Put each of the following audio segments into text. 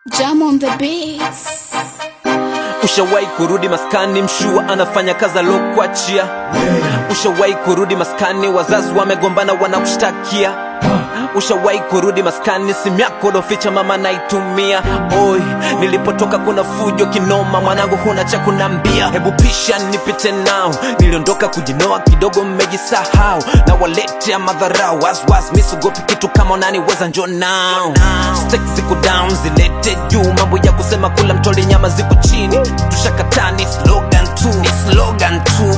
Jam on the beats. Ushawahi kurudi maskani, mshua anafanya kazi alokuachia. Ushawahi kurudi maskani, wazazi wamegombana, wanakushtakia. Ushawahi kurudi maskani, simu yako loficha mama naitumia. Oi, nilipotoka kuna fujo kinoma, mwanangu huna cha kunambia. Hebu pisha nipite nao, niliondoka kujinoa kidogo, mmejisahau na waletea madharau. Waswas misugopi kitu kama unaniweza, njo nao Stek ziko down, zilete juu, mambo ya kusema kula mtoli nyama ziko chini. Tushakataa ni slogan tu, ni slogan tu.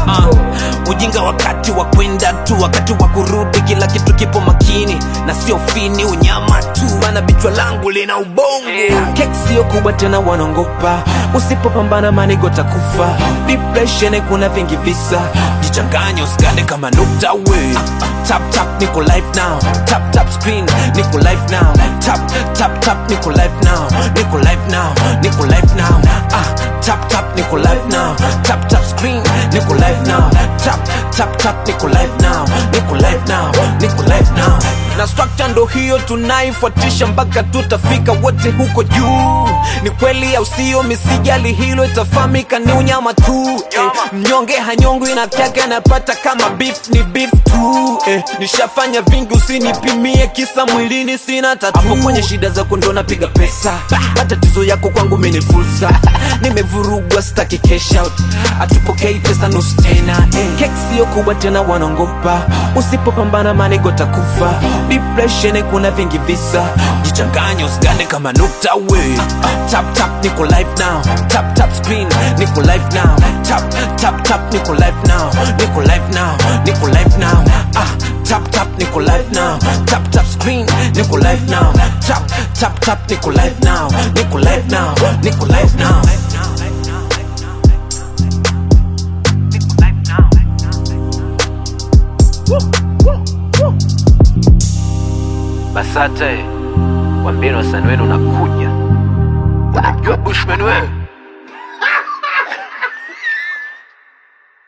Uh, ujinga wakati wa kwenda tu, wakati wa kurudi kila kitu kipo makini na sio fini, unyama tu, maana bichwa langu lina ubongo yeah. Kek sio kubwa tena, wanaongopa usipopambana, manigo takufa. Depression kuna vingi visa, jichanganye usikane kama nukta we. Tap tap niko live now, tap tap screen niko live now, tap tap tap niko live now, niko live now, niko live now. Ah, tap tap niko live now, tap tap screen niko live now, tap tap tap niko live now, niko live now, niko live now. Na structure ndo hiyo tunaifuatisha mpaka tutafika wote huko juu. Ni kweli au sio? Misijali hilo, itafahamika ni unyama tu eh. Mnyonge hanyongwi na kyake anapata kama beef ni beef tu eh. Nishafanya vingi, usinipimie kisa mwilini sina tatu. Hapo kwenye shida zako ndo napiga pesa, matatizo yako kwangu mimi ni fursa. Nimevurugwa, staki cash out, atupokei pesa nusu tena eh. Kek sio kubwa tena, wanaongopa usipopambana, manigo takufa. Depression kuna vingi visa, jichanganye usigande kama nukta we. Tap tap niko live now, tap tap screen niko live now, tap tap tap niko live now, niko live now, niko live now. Ah, tap tap niko live now, tap tap screen niko live now, tap tap tap niko live now, niko live now, niko live now. Basata, wambieni wasanii wenu nakuja.